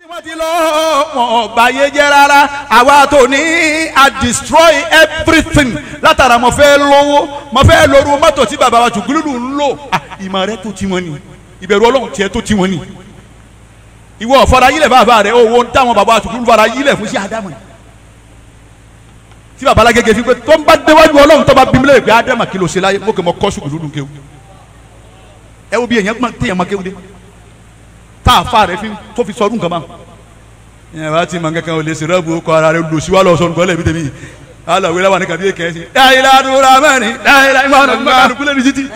wọ́n ti lọ wọn ọba yé jẹ́ rárá àwa tó ní a destroy everything látara mo fẹ́ lówó mo fẹ́ lóru mọ́tò tí bàbá wa jùgúlùlù ń lò Ah, ìmọ̀ rẹ tó ti wọn ni ìbẹ̀rù ọlọ́run tiẹ̀ tó ti wọn ni ìwọ ọ̀fọ̀dà yílẹ̀ bàbá rẹ owó ń táwọn bàbá wa jùgúlùlù fara yílẹ̀ fún sí ádámù ni tí bàbá alágége fi pé tó ń bá déwájú ọlọ́run tó bá bí mi lè pé ádámù kí ló ṣe láyé mo kè mọ kọ́ sùgúlùlù kéwu ẹ wo bí èèyàn gbọ́n téèyàn máa kéwu dé tá a fa rẹ fi tó fi sọdún kan bá yẹn bá ti mọ kankan o lè ṣe rẹ́bù kọ ara rẹ lò sí wa lọ sọnù kọ́lẹ̀ mi tẹ̀mí ala wíwá wà ní kàbí èkẹ́ sí. dáhìlá dúró mẹ́rin dáhìlá ìmọ̀ ọ̀nà kálukú lẹ́nu títí.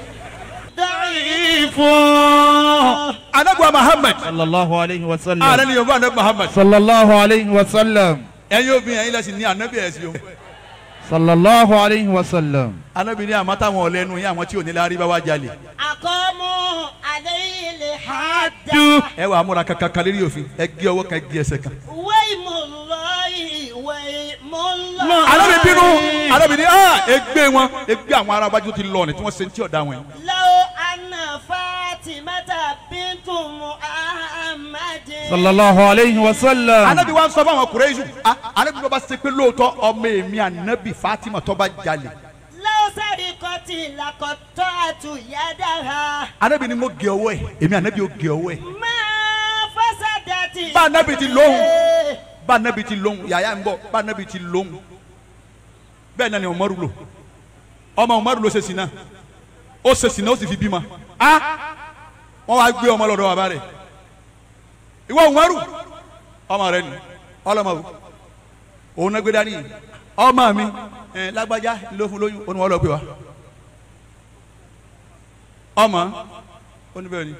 ضعيف anagba Muhammad sallallahu alayhi wa sallam ààrẹ ni yorùbá anagba Muhammad sallallahu alayhi wa sallam ẹ̀yin obìnrin ẹ̀yin lẹ́sìn ní anabi ẹ̀sìn o sallallahu alayhi wa sallam anabi ní àmọ́ táwọn ọ̀lẹ́nu yín àwọn tí ò ní lárí bá wá jalè أقاموا عليه الحد ẹ wà á múra kankan kan lérí òfin ẹ gé ọwọ́ kan ẹ gé ẹsẹ̀ kan. ويم الله ويم الله anabi bínú anabi ní ah egbe wọn egbe àwọn arábájú ti lọ ni tí wọ́n ṣe ń tí ọ̀dà wọn yìí. لو أن فاطمة بنت محمد sallallahu alayhi wa sallam anabi wa sọ fún àwọn kureisu anabi ló bá ṣe pé lóòótọ́ ọmọ èmi anabi fatima tó bá jalè لو سرقت لقطعت يدها anabi ni mo gé ọwọ́ ẹ̀ èmi anabi ò gé ọwọ́ ẹ̀ ما فسدت bá anabi ti lóhùn bá anabi ti lóhùn yàyà ń bọ̀ bá anabi ti lóhùn bẹ́ẹ̀ náà ni umaru lò ọmọ umaru ló ṣe sinna ó ṣe sinna ó sì fi bímọ a wọ́n wá gbé ọmọ lọ́dọ̀ bàbá rẹ̀ ìwọ umaru ọmọ rẹ ni ọlọmọ o òun náà gbé dání ọmọ mi ẹ lágbájá ló fún lóyún ó ní wọn lọ gbé wa ọmọ ó ní bẹ́ẹ̀ ni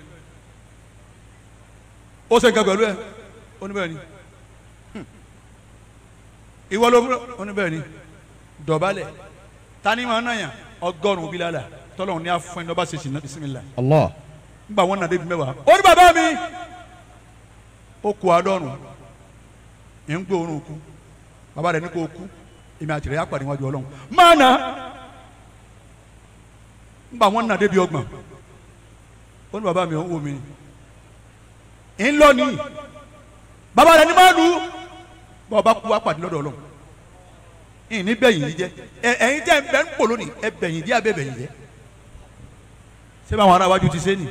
ó ṣe nǹkan pẹ̀lú ẹ ó ní bẹ́ẹ̀ ni Hmm. ìwọ ló fún ó ní bẹ́ẹ̀ ni dọ̀bálẹ̀ tani máa ń nàyàn ọgọ́rùn-ún bí lálà tọ́lọ́run ní afọ́ ẹni lọ́ba ṣe ṣìnà bisimilá allah ngbà wọn nàdé bí mẹ́wàá ó ní bàbá mi ó kú àádọ́rùn ẹ̀ ń gbé orun kú bàbá rẹ̀ ní kó kú èmi àti rẹ̀ yà pàdé wájú ọlọ́run máa nà ngbà wọn nàdé bí ọgbọ̀n ó ní bàbá mi ò ń wò mí ń lọ ní bàbá rẹ̀ ní máa lù ú bá ọba kú wá pàdé lọ́dọ̀ ọlọ́run ìní bẹ́yìn yìí jẹ́ ẹ ẹ̀yin tẹ́ ẹ bẹ́ ń pò lónìí ẹ bẹ̀yìn jẹ́ abẹ́ bẹ̀yìn jẹ́ ṣé báwọn ará wájú ti ṣe nìyí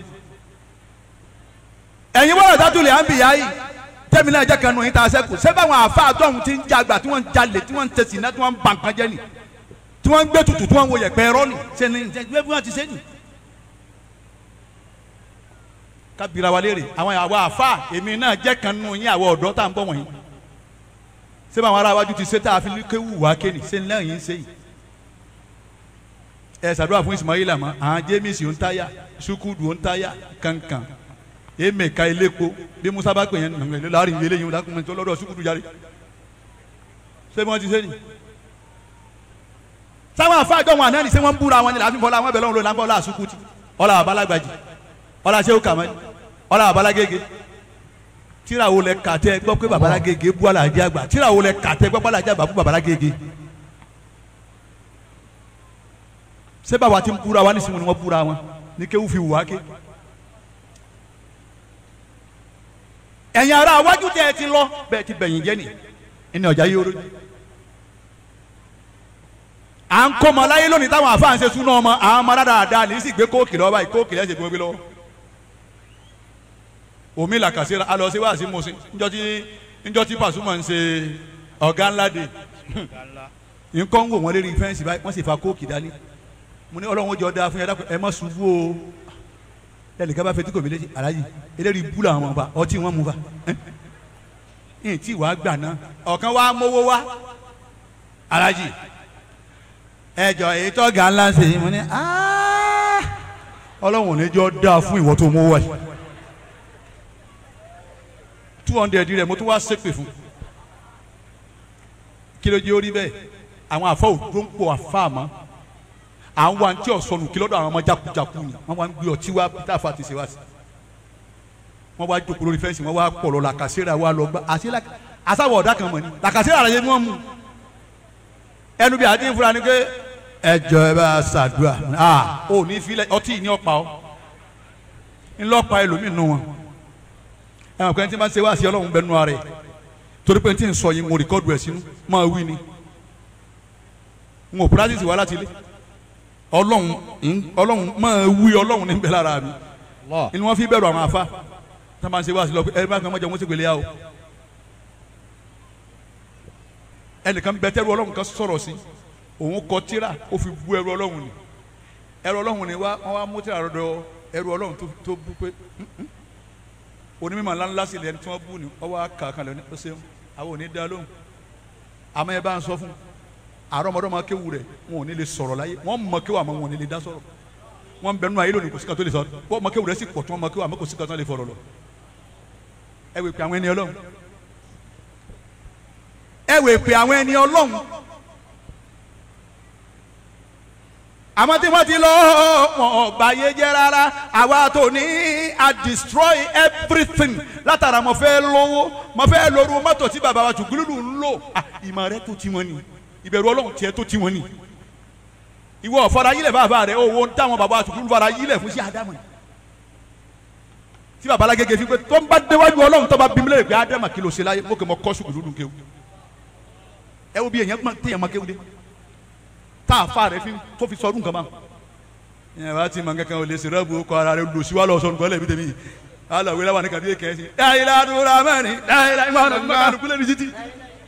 ẹ̀yin wọ́n ọ̀dá tulẹ̀ à ń bì yá yìí tẹ́mi náà jẹ́ kanu yín tá a sẹ́kù ṣé báwọn àfa àtọ̀hún ti ń jagbà tí wọ́n ń jalè tí wọ́n ń tẹ̀sí náà tí wọ́n ń ba nǹkan jẹ́ ni tí wọ́n ń gbé tutù tí wọ́n ń wo yẹ̀pẹ̀ ẹ̀rọ ni ṣe ni ṣe bí wọ́n ti ṣe ni. kábìrà wa léèrè àwọn àwa àfa èmi náà jẹ́ kanu yín àwọn ọ̀dọ́ tá à ń bọ̀ wọ̀nyí ṣé báwọn ará wájú ti ṣe tá a fi kéwù wá kéènì ṣe ni lẹ́yìn ṣe yìí ẹ ṣàdúrà fún Ismaila mọ́ àwọn jémìsì ń táyà sukudu ń táyà kankan eme ka ileko bí musa bá pè yẹn nàgbẹ lé láàrin ìwé lẹ́yìn lákùnrin tó lọ́dọ̀ sukudu jáde ṣé bí wọ́n ti ṣe ni. sáwọn afáàjọ wọn àná ni ṣé wọ́n ń búra wọn ni láti fọlá wọn bẹ̀ lọ́wọ́ ló lágbọ́ ọlá sukuti ọlá abalagbaji ọlá sehu kamali ọlá abalagege tíráwo lẹ kàtẹ gbọ́ pé babalagege bú alajẹ àgbà tíráwo lẹ kàtẹ gbọ́ pé alajẹ àgbà bú babalagege. ṣé báwa ti ń búra wa ní sinmi ni wọ́n búra wọn ní kéwù fi wù wá ké. ẹ̀yin ará wájú tẹ́ ẹ ti lọ bẹ́ẹ̀ ti bẹ̀yìn jẹ́ ni ẹni ọjà yóò rojú. à ń kó ọmọ láyé lónìí táwọn àfáà ń ṣe súná ọmọ àwọn ọmọ dáadáa ní sì gbé kóòkì lọ́wọ́ báyìí kóòkì lẹ́sẹ̀ gbé lọ́wọ́. omi làkàṣe alọ sí wàásù mọ̀ọ́sí níjọ́ tí níjọ́ tí Pasuma ń ṣe ọ̀gá ńlá de nǹkan ń wò wọ́n lérí fẹ́ǹsì báyìí wọ́n sì fa kóòkì dání mo ní ọlọ́run ó jọ dáa fún yàrá ẹ má ṣubú o lẹ́nìkan bá fetí kò mí létí aláyì eléyìí búlọ̀ àwọn ọba ọtí wọn mú fa ẹ̀hìn tí wàá gbà náà ọ̀kan wàá mówó wá alájì ẹjọ èyí tó ga ńlá ṣe yìí mo ní ọlọ́run ò ní jọ dáa fún ìwọ tó mówó wáyé two hundred rẹ̀ mo tún wá ṣépè fún kí ló jẹ́ orí bẹ́ẹ̀ àwọn àfọ òdòǹpọ̀ àfa àmọ́ àwọn wa ntí ọ̀sọ́nù kí lọ́dọ̀ àwọn ọmọ jakujaku ni wọ́n wá ń gbé ọtí wá peter afa ti ṣe wá sí wọ́n wá jókòó lórí fẹ́ǹsì wọ́n wá pọ̀lọ́ làkàṣẹ́rà wá lọ gbá àṣẹ àṣàwọ̀ ọ̀dà kan mọ̀ ni làkàṣẹ́rà rẹ̀ yẹ bí wọ́n mú ẹnu bí àti ìfura ni pé ẹjọ ẹ bá ṣàdúrà ah ò ní filẹ̀ ọtí ní ọ̀pá ọ ńlọ́pàá ẹlòmíì nù wọn ẹ mọ̀ pé tí n bá ṣe wá sí ọlọ́run bẹ́ẹ̀ nù ara rẹ̀ torí pé tí n sọ yìí mo rìkọ́dù ẹ̀ sínú máa wí ni n ò pírátìsì wá láti ilé ọlọ́run ń- ọlọ́run máa wí ọlọ́run níbẹ̀ lára mi Allah. inú wọn fi bẹ̀rù àwọn afa tí wọ́n bá ń ṣe wá sí lọ pé ẹ bá kan mọ́jọ wọn sì gbélé yà o ẹnìkan bẹ tẹ́rù ọlọ́run kan sọ̀rọ̀ sí òun kọ tíra ó fi bu ẹrù ọlọ́run ni ẹrù ọlọ́run ni wá wọ́n wá mú tíra rọ̀dọ̀ ẹrù ọlọ́run tó tó bú pé "Mm-mm." onímọ̀ ńláńlá sì lẹ́ni tí wọ́n bú ni wọ́n wá kà kan lẹ́ni ó ṣeun àwọn ò ní dá lóhùn àmọ́ ẹ bá ń sọ fún àrọ́mọdọ́mọ kéwù rẹ̀ wọn ò ní lè sọ̀rọ̀ láyé wọ́n mọ kéwù àmọ́ wọn ò ní lè dá sọ̀rọ̀ wọ́n bẹ nínú ayé lónìí kò sí kan tó lè sọ wọ́n mọ kéwù rẹ̀ sì pọ̀ tí wọ́n mọ kéwù àmọ́ kò sí kan tó lè fọ̀rọ̀ lọ ẹ wè pé àwọn ẹni ọlọ́run ẹ wè pé àwọn ẹni ọlọ́run àmọ́ tí wọ́n ti lọ wọn ò báyé jẹ́ rárá àwa tó ní a destroy everything látara mo fẹ́ lówó mo fẹ́ lóru mọ́tò tí bàbá wa jùgúlùlù ń lò Ah, ìmọ̀ rẹ tó ti wọn ni ìbẹ̀rù ọlọ́run tiẹ̀ tó ti wọn ni ìwọ fara yílẹ̀ bàbá rẹ owó táwọn bàbá wa jùgúlùlù fara yílẹ̀ fún sí àdámọ̀ yìí tí bàbá alágége fi pé tó ń bá déwájú ọlọ́run tó bá bí mílẹ̀ pé ádámà kí ló ṣe láyé mo kè mọ kọ́ sùkúlù kéwù ẹ wo bí èèyàn gbọ́n téèyàn máa kéwù dé tá a fa rẹ fi tó fi sọdún kan bá ẹ wá ti mọ kankan ò lè ṣe rẹ́bù kọ ara rẹ lò sí wa lọ sọdún kan lẹ́bi tẹ̀mí aláwé láwa ní kàdé kẹ́sì dáìlá dúró mẹ́rin dáìlá ìmọ̀ àná ìmọ̀ àná kúlẹ̀ ní títì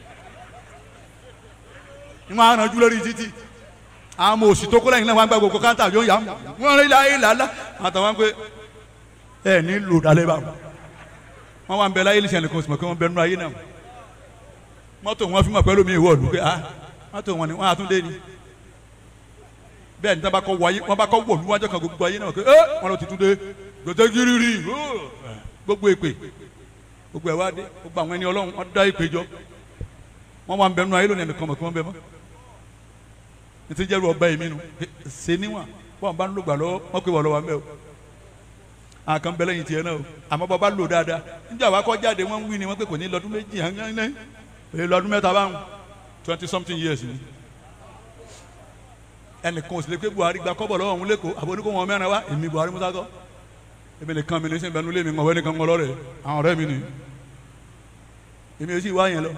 ìmọ̀ àná júlẹ̀ ní títì àwọn ọmọ òsì tó kó lẹ́yìn náà wọn gbà gbogbo káńtà yóò yà wọn rí láyé làlá àtàwọn pé ẹ ní lò dálé bá wọn wà ń bẹ láyé ní sẹ́ni kan sì mọ̀ pé wọ́n bẹ nínú ayé náà mọ́tò wọn fi mọ̀ pẹ́lú mi ìwọ ọ̀dùn pé ah mọ́tò wọn ni wọ́n á tún dé ni bẹ́ẹ̀ ni tábà kọ́ wáyé wọ́n bá kọ́ wọ̀ níwájú kan gbogbo ayé náà pé ẹ́ wọn lọ ti tún dé gbèsè gírírí gbogbo èpè gbogbo ẹ̀ wá dé gbogbo àwọn ẹni ọlọ́run wọ́n dá èpè jọ wọ́n wà ń bẹ nínú ayé lónìí ẹnìkan mọ̀ pé wọ́n bẹ mọ́ ní ti jẹ́rù ọba èmi nu ṣe níwọ̀n bọ́n bá ń lò gbà lọ́wọ́ wọ́n pè wọ́n lọ́wọ́ mẹ́ o àkàn bẹ lẹ́yìn tiẹ̀ náà o àmọ́ bọ́ bá lò dáadáa níjà wá kọ́ jáde wọ́n ń wí ni wọ́n pè kò ní lọ́dún méjì hàn èyí lọ́dún mẹ́ta báwọn twenty something years ni ẹnìkan ò sì lè pé Buhari gba kọ́bọ̀ lọ́wọ́ òun lẹ́kọ̀ọ́ àbọ̀ oníkó wọn mẹ́rin wá èmi Buhari Musa kọ́ èmi nìkan mi ní sẹ́yìn bẹnu lé mi ọ̀wẹ́ nìkan ńlọ rẹ̀ àwọn ọ̀rẹ́ mi ni èmi ò sì wá yẹn lọ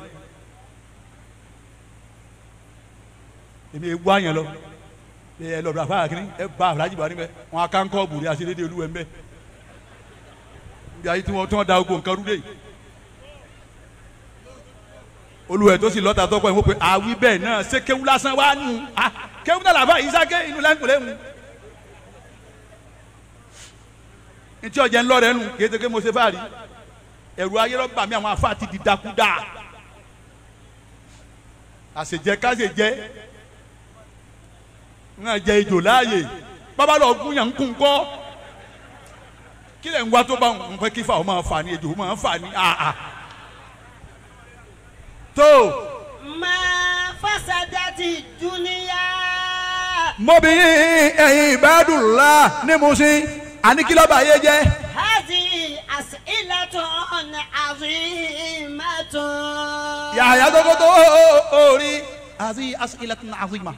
èmi ò wá yẹn lọ ẹ lọ́dọ̀ àfáà kìíní ẹ bá Alhaji Buhari mẹ́ wọn aká ń kọ́ bùrì àti dédé olúwẹ̀ ń bẹ́ ibi ayé tí wọ́n tí wọ́n da ogun nǹkan rúdé yìí olùwẹ̀ tó sì lọ́ta tọ́kọ̀ ẹ̀ wọ́n pe àwí bẹ́ẹ̀ náà ṣé kéwú lásán wá nù á kéwú náà làbá yìí sáké inú lẹ́ńkùlẹ́ mu. ntí ọjà ńlọ rẹ nù kí ẹ mo ṣe fáàrí ẹ̀rù ayé lọ bà mí àwọn afá ti di dakuda àṣejẹ káṣejẹ ń jẹ ejò láàyè bàbá lọ gún yàn ń kún kọ́ kí lè ń wá tó bá ń pẹ́ kí fà ó máa fà ní ejò ó máa fà ní àà tó ما فسدت الدنيا mọ́bìnrin ẹ̀yin ìbádùnlá ní musin àníkìlọ́bà yé jẹ́ هذه أسئلة عظيمة yàyà tókótó orí àti asilatun azima.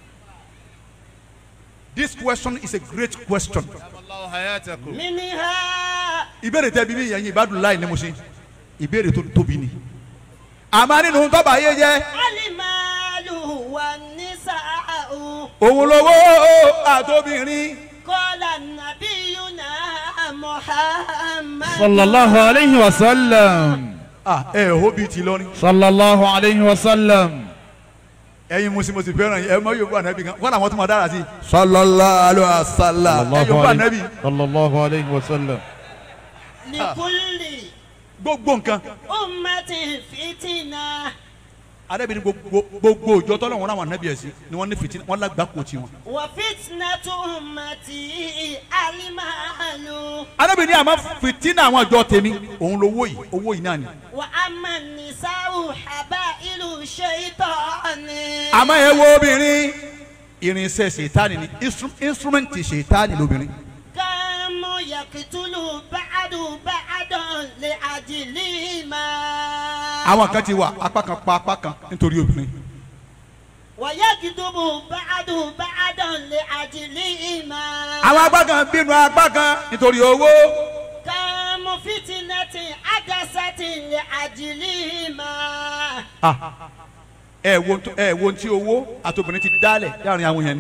This question is a great question. الله حياتكم منها ìbéèrè tẹ́ bíbí ẹ̀yin ìbádùnlá ní musin ìbéèrè tó tóbi ni. àmọ́ nínú tọ́ba yé jẹ́ المال والنساء òun lówó àtòbìnrin. قال نبينا محمد صلى الله عليه وسلم ah ẹ ò bí ti lọ ni. صلى الله عليه وسلم ẹ̀yin musimosi fẹ́ràn yìí ẹ mọ yóò bá anabi kan wọn làwọn tó máa dára sí. sallallahu alaihi wasallam ẹ yóò bá anabi. صلى الله عليه وسلم لكل gbogbo nǹkan أمة فتنة anabi ni gbogbo gbogbo òjò tọ́lọ̀ wọn làwọn anabi ẹ̀ sí ni wọ́n ní fìtí wọ́n lágbá kò tí wọn. وفتنة أمتي المال anabi ni àmọ́ fìtínà àwọn ọjọ́ tèmi òun lówó yìí owó yìí náà ni. وأما النساء حبائل الشيطان àmọ́ ẹ wo obìnrin irinṣẹ́ ṣètánì ni instru- instrument ṣètánì lóbìnrin. كانوا يقتلوا بعض بعضا لأجلهما àwọn kan ti wà apá kan pa apá kan nítorí obìnrin. ويكذب بعض بعضا لأجلهما àwọn apá kan bínú apá kan nítorí owó. كم فتنة مقدسة لأجلهما ah ẹ wo nt- ẹ wo ti owó àtòbìnrin ti dálẹ̀ láàrin àwọn yẹn ni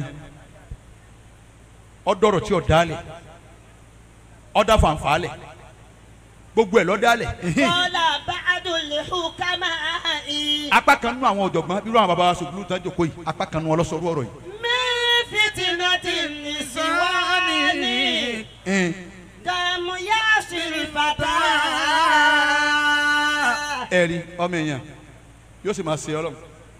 ọdọrọ tí ọ dálẹ̀ ọdá fanfàálẹ̀ gbogbo ẹ lọ dálẹ̀ قال بعض الحكماء apá kan nínú àwọn ọ̀jọ̀gbọ́n irú àwọn baba wa sògbólú tán jòkó yìí apá kan nínú ọlọ́sọ̀rọ̀ ọ̀rọ̀ yìí. من فتنة النسوان ẹn, كم يعصر فتى ẹ rí ọmọ èèyàn yóò sì máa ṣe ọlọ́run.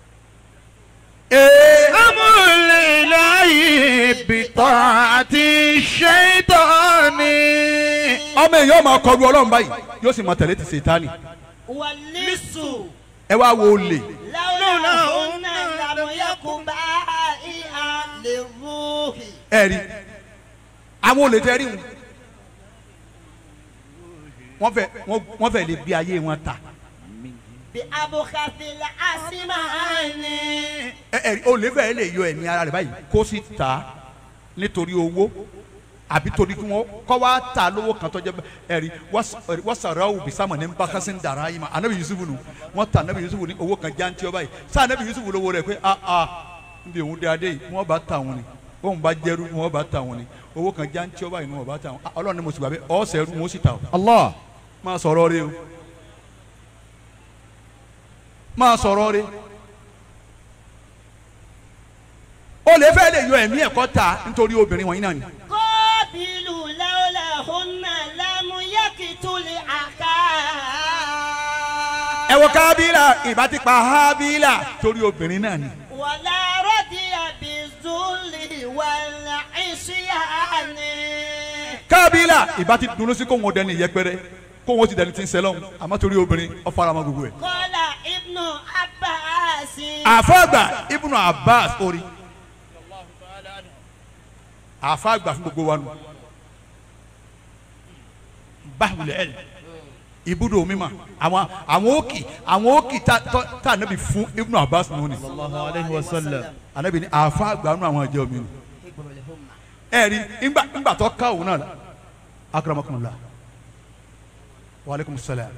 أمر الإله بطاعة الشيطان ọmọ èèyàn máa kọlu ọlọ́run báyìí yóò sì máa tẹ̀lé ti ṣètánì. واللص ẹ wá wo olè لولاهن لم يكن بائعا للروح ẹ rí àwọn olè tẹ rí wọn wọ́n fẹ́ wọ́n- wọ́n fẹ́ lè bí ayé wọn ta بأبخس الأسمان ẹ ẹ rí olè fẹ́ lè yọ ẹ̀mí ara rẹ̀ báyìí kó sì ta nítorí owó àbí torí kí wọ́n kọ́ wá ta lówó kan tó jẹ́ bẹ́ẹ̀ ẹ rí wọ́n sàrọ̀ àwọn òbí sámọ̀ ní bákásí ń dara yìí ma anabi yusufu nù wọ́n ta anabi yusufu ní owó kan jántí ọba yìí sá anabi yusufu lówó rẹ̀ pé a a níbi òun dé adé yìí wọ́n bá ta wọn ni wọ́n bá jẹ́rú wọ́n bá ta wọn ni owó kan jántí ọba yìí wọ́n bá ta wọn Ah, ọlọ́run ni mo sì gbà pé ọ̀ọ́sẹ̀ rú wọn sì ta o الله máa sọ̀rọ̀ rẹ o máa sọ̀rọ̀ rẹ o lè fẹ́ lè yọ ẹ̀mí ẹ̀kọ́ ta nítorí obìnrin wọ̀nyí náà ni قابلوا لولاهن لم يقتل أخاه ẹ wo kábílà ìbá ti pa hábílà torí obìnrin náà ni ولا رضي بالذل والعصيان kábílà ìbá ti dunu sí kó wọn dẹni yẹpẹrẹ kó wọn ti dẹni tí ń sẹlọ àmọ́ torí obìnrin ọ fara mọ́ gbogbo ẹ. قال ابن عباس àfàgbà ibùnú abbas orí àfàgbà fún gbogbo wa nù báwùlẹ̀ ẹ̀ ibùdó mímọ́ àwọn àwọn òkì àwọn òkì tá tá- tá ànábì fún ibùnú abbas nù ni الله عليه وسلم ànábì ní àfàgbà nù àwọn ẹ̀jẹ̀ omi nù ẹ̀ rí ńgbà ńgbà tó ká òun náà akramakumullah wa aleykum salaam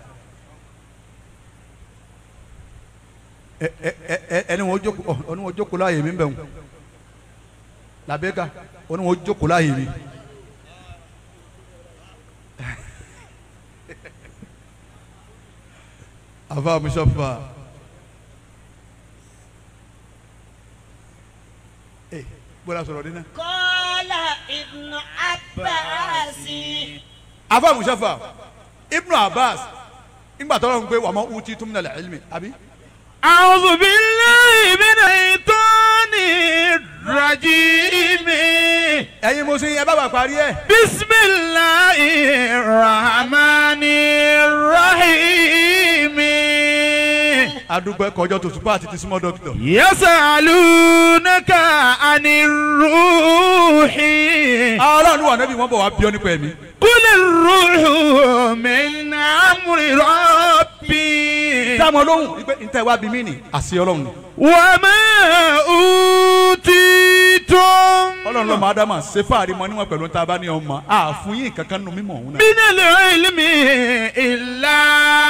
ẹ ẹ ẹ ẹni wọn jókòó ọ ẹni wọn jókòó láàyè mi ń bẹ̀ wọn làbẹ́ka ẹni wọn jókòó láàyè mi. afa musafa ẹ bọ́lá sọ̀rọ̀ dín náà. قال ابن عباس afa musafa ibnu abbas ńgbà tọ́lọ́ ń gbé wàmọ́ uti tumina la ilmi àbí. أعوذ بالله من الشيطان الرجيم ẹ̀yin mo sin ẹ bá bàa parí ẹ̀. بسم الله الرحمن الرحيم adúgbò ẹ̀kọ́ ọjọ́ tó tùpá àti ti súnmọ́ dókítà. يسألونك عن الروح ọlọ́run wà nẹ́bí wọ́n bọ̀ wá bí ọ nípa ẹ̀mí. قل الروح من أمر ربي dáàmú olóhùn wípé ntẹ̀ wá bí mí nì àṣẹ ọlọ́run ni. وما أوتيتم ọlọ́run lọ́mọ ádámà ṣe fáàrí mọ níwọ̀n pẹ̀lú tá a bá ní ọmọ àfún yín kankan nù mímọ̀ òun náà. من العلم إلا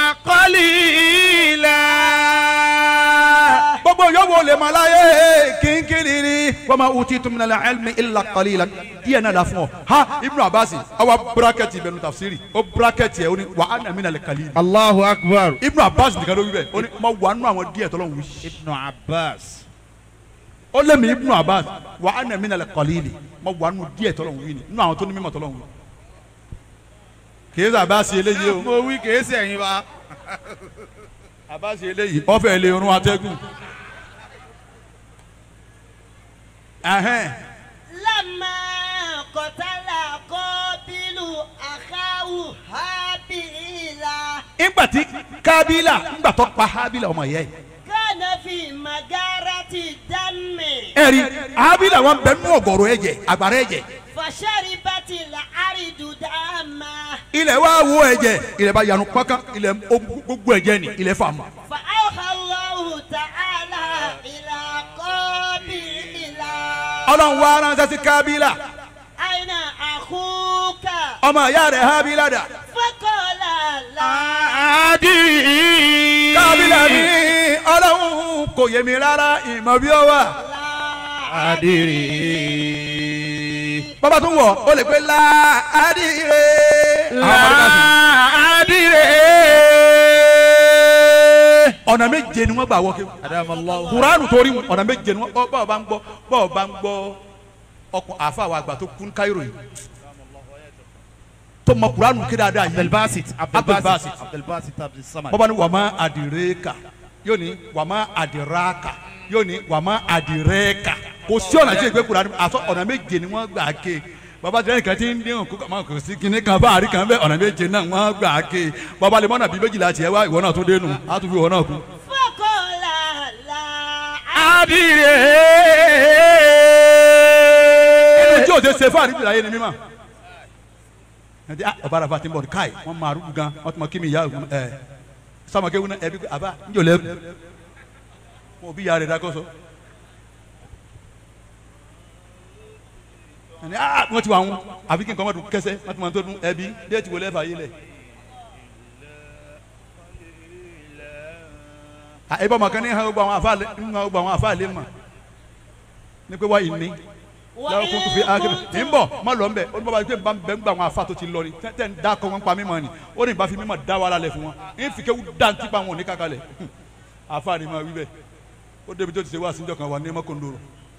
قليلا gbogbo yòówó lè máa láyé kínkínní ni wọ́n máa wùtí tumina la ẹlmi illa qalila díẹ̀ náà la fún ọ. ha ibnu abasi awa burakẹ́tì ibẹ̀ nu tafsiri ó burakẹ́tì ẹ̀ ó ní wà á nà mí nà lè kàlí. الله أكبر ibnu abasi nìkan ló wí bẹ́ẹ̀ ó ní ma wà nù àwọn díẹ̀ tọ́lọ́ wí. ابن عباس ó lé mi ibnu abasi wà á nà mí nà lè kàlí ma wà nù díẹ̀ tọ́lọ́ wí ni nù àwọn tó ní mímọ̀ tọ́lọ́ wí. kì í sọ abasi eléyìí o mo wí kìí sẹ́yìn wa. abasi eléyìí ọ̀fẹ́ ilé orun atẹ́gùn. ẹhẹn لما قتل قابل أخاه هابيلا ìgbà tí kábílà ìgbà tó pa hábílà ọmọ ìyá yìí. كان في مجارة الدم ẹ̀rí hábílà wọn bẹ nú ọ̀gọ̀rọ̀ ẹ̀jẹ̀ àgbàrá ẹ̀jẹ̀ فشربت الأرض دما ilẹ̀ wa wo ẹ̀jẹ̀ ilẹ̀ bá yanu pọ́kán ilẹ̀ ó gbogbo ẹ̀jẹ̀ ni ilẹ̀ fà mọ́. فأوحى الله تعالى إلى قابيل ọlọ́run wa ránṣẹ́ sí kábílà أين أخوك ọmọ ìyá rẹ̀ hábílà dà. فقال لا adìrí. kábílà ní ọlọ́run kò yé mi rárá ìmọ̀ bí ó wà. adìrí. bàbá tún wọ̀ ó lè pé láàdìrè. adìrí. ọ̀nà méje ni wọ́n gbà wọ́ kéwù. adamallahu. kuranu torí mu ọ̀nà méje ni wọ́n bọ́ bọ́ọ̀ bá ń gbọ́ bọ́ọ̀ bá ń gbọ́ ọkùn àfa àwọn àgbà tó kún káírò yìí tó mọ kuranu kí dáadáa yìí abdulbasit Abdulbasit. abdulbasit abdulsamad. bọ́ba ni wàmà àdìrẹ́kà yóò ní wàmà àdìrẹ́kà yóò ní wàmà àdìrẹ́kà kò sí ọ̀nà tí ìgbé kuranu àtọ ọ̀nà méje ni wọ́n gbà ké bàbá tẹ̀lé nìkan tí ń dín òkú kàmá kò sí kinní kan báàrí kan bẹ́ẹ̀ ọ̀nà méje náà wọ́n gbà ké bàbá lè mọ́nà bíi méjìlá tiẹ̀ wá ìwọ náà tún dénú á tún fi ìwọ náà kú. Fọ́kànlá la adìrí. ẹni tí o ṣe ṣe fún àdúgbò láyé ni mímọ́ ẹni ah ọba àràfà ti ń bọ̀ ní káì wọ́n máa rúdú gan wọ́n ti mọ kí mi ìyá ògùn ẹ̀ sọmọkẹ́ wúná ẹbí pé àbá ń jò lẹ́kùn wọn ò bí ìyá rẹ̀ dákọ́ sọ. ẹni ah wọ́n ti wà wọn àbí kí nǹkan wọn dùn kẹsẹ́ wọ́n ti mọ tó dún ẹbí déètì wọlé ẹ̀fà yé lẹ̀. ẹ bá ọmọ kan ní hàn gbogbo àwọn àfa lé ń hàn gbogbo àwọn àfa lé mà ní pé wáyé ní lọ́wọ́ kó tó fi ákéré ní bọ̀ má lọ nbẹ ó ní bàbá yìí pé nbà bẹ ń gba àwọn afa tó ti lọ ni tẹ́ tẹ́ ń da kọ́ wọn pa mímọ́ ni ó ní ìbáfi mímọ́ da wàhálà lẹ̀ fún wọn ń fi kéwù dá ntí pa wọn ní kàkà lẹ̀ afa ni ma wí bẹ́ẹ̀ ó débi tó ti ṣe wá síjọ kan wà ní ẹmọ kòndóró.